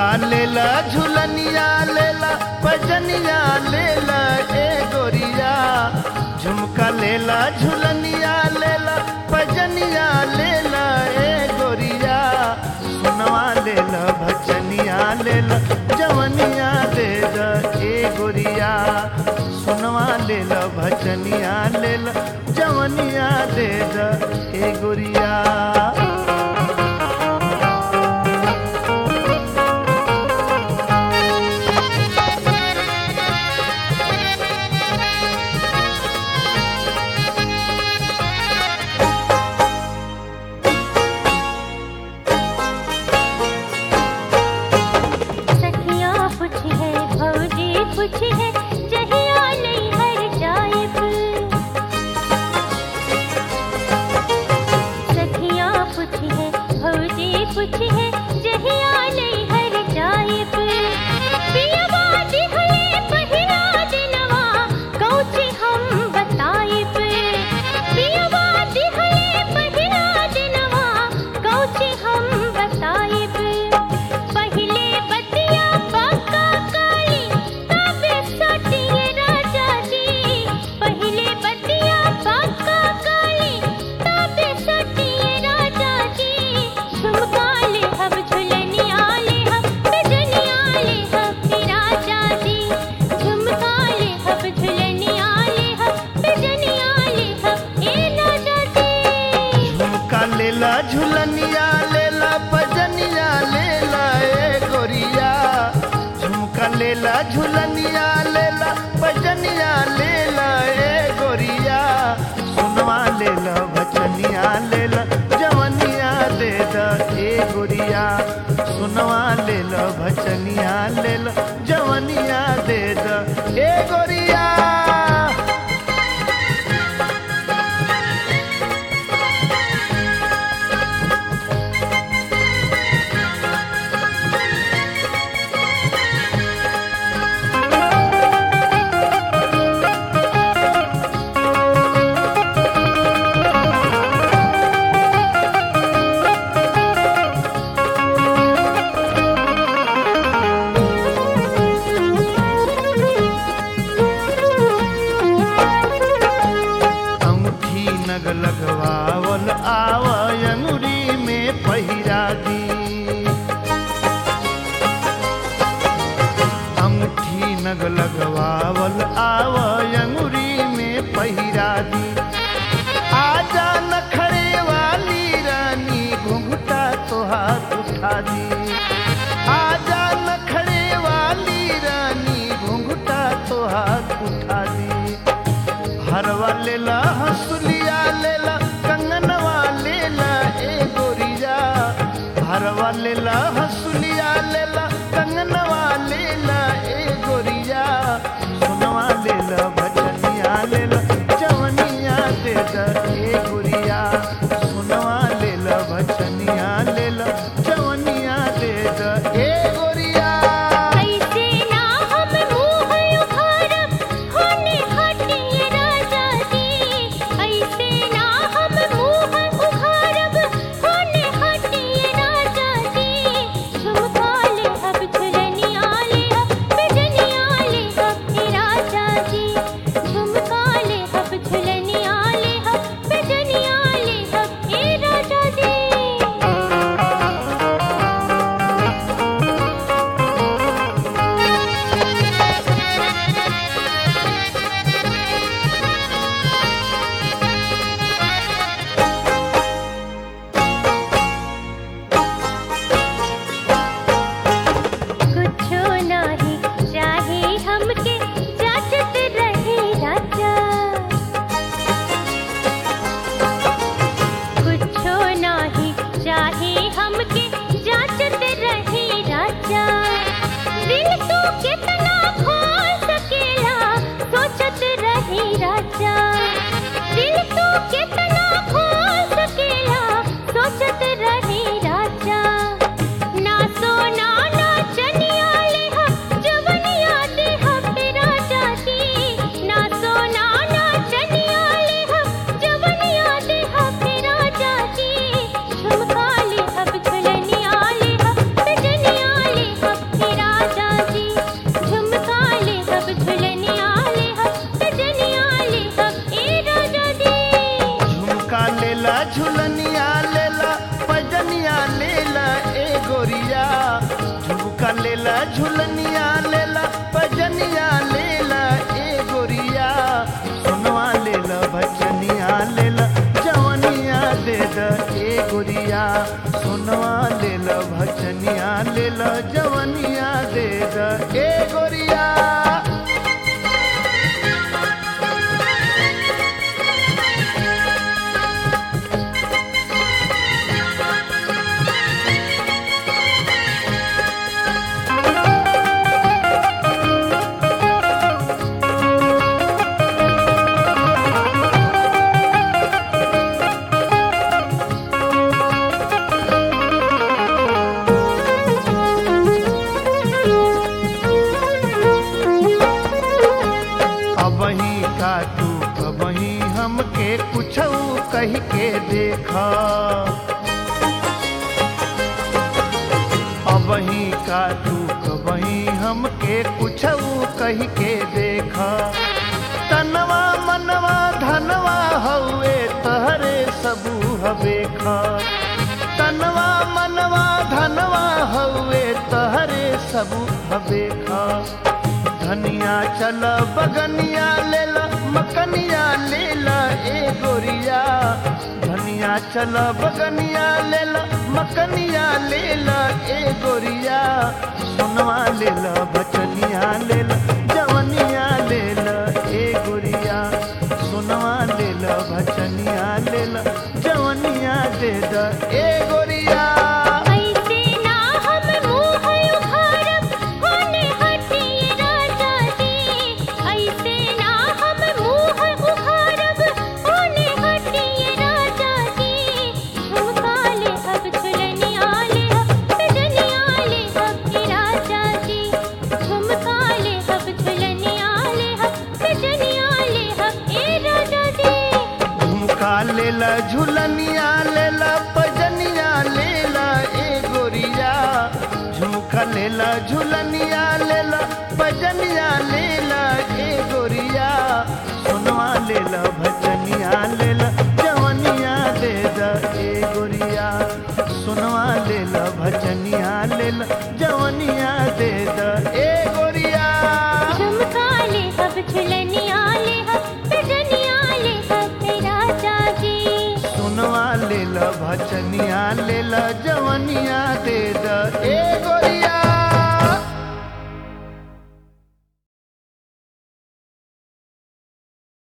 लेला झुलनिया लेला पजनिया लेला ए गोरिया झुमका लेला झुलनिया लेला पजनिया लेला ए गोरिया सुनवा लेला भजनिया लेला जवनिया दे द ए गोरिया सुनवा लेला भजनिया लेला जवनिया दे द ए गोरिया सखिया पुछ है भौजी पुछ है जहिया नहीं हर जाइब सखिया पुछ है भौजी पुछ है जहिया नहीं हर जाइब पियवा दिहले पहिला दिनवा कौची हम बताइब पियवा दिहले पहिला दिनवा कौची हम बताइब पहिले बतिया पक्का काली तब सटिए राजा जी पहिले बतिया पक्का काली तब सटिए राजा जी झुमका ले हम झुलनिया ले हम बिजनिया ले हम हे राजा जी झुमका ले हम झुलनिया ले हम बिजनिया ले हम ए राजा जी झुमका लेला झुलनिया लेला पजनिया लेला ए गोरिया झुमका लेला झुलनिया लेला पजनिया लेला ए गोरिया सुनवा लेला भजनिया लेला जवनिया दे द ए गोरिया सुनवा लेला भजनिया लेला जवनिया दे द ए गोरिया अंगूठी नग लगवावल आव अंगुरी में पहिरा दी अंगूठी नग लगवावल आव अंगुरी में पहिरा दी आजा नखरे वाली रानी घुंघटा तो हाथ उठा दी आजा नखरे वाली रानी घुंघटा तो हाथ उठा दी हरवा लेला हंसुलिया लेला कंगनवा लेला ए गोरिया हरवा लेला हंसुलिया लेला कंगनवा लेला ए गोरिया सुनवा लेला भजनिया लेला जवनिया दे द ए गोरिया सुनवा लेला भजनिया लेला जवनिया दे द ए गोरिया ऐसे ना हम मुँह उघारब, होने हटिए राजा जी। ऐसे ना हम मुँह उघारब, होने हटिए राजा जी। झुमका लेला झुलनिया लेला पजनिया लेला ए गोरिया सुनवा लेला भजनिया लेला जवनिया दे द ए गोरिया सुनवा लेला भजनिया लेला जवनिया दे द ए गोरिया अबही का तू कबही हमके कुछ कह के देखा अबही का तू कबही हमके कुछ कह के देखा तनवा मनवा धनवा हवे तहरे सबू हवेखा तनवा मनवा धनवा हवे तहरे सबू हवेखा धनिया चल बगनिया लेला मकनिया लेला ए गोरिया धनिया चल बगनिया लेला मकनिया लेला ए गोरिया सुनवा लेला बचनिया लेला जवनिया लेला ए गोरिया सुनवा लेला भचनिया लेला जवनिया दे द ए गोरिया ऐसे ना हम मुँह उघारब होने हटिए राजा जी ऐसे ना हम मुँह उघारब होने हटिए राजा जी झुमका ले अब झुलनिया ले अब सजनिया ले अब के राजा जी झुमका ले अब झुलनिया ले अब सजनिया ले अब ए राजा जी झुमका लेला झुलनिया लेला पजनिया लेला ए गोरिया झुमका लेला झुलनिया लेला पजनिया लेला ए गोरिया सुनवा लेला भजनिया लेला जवनिया दे द ए गोरिया सुनवा लेला भजनिया लेला जवनिया दे द ए गोरिया झुमका ले अब झुलनिया ले अब सजनिया ले अब हे राजा जी सुनवा लेला भचनिया लेला जवनिया दे द ए गोरिया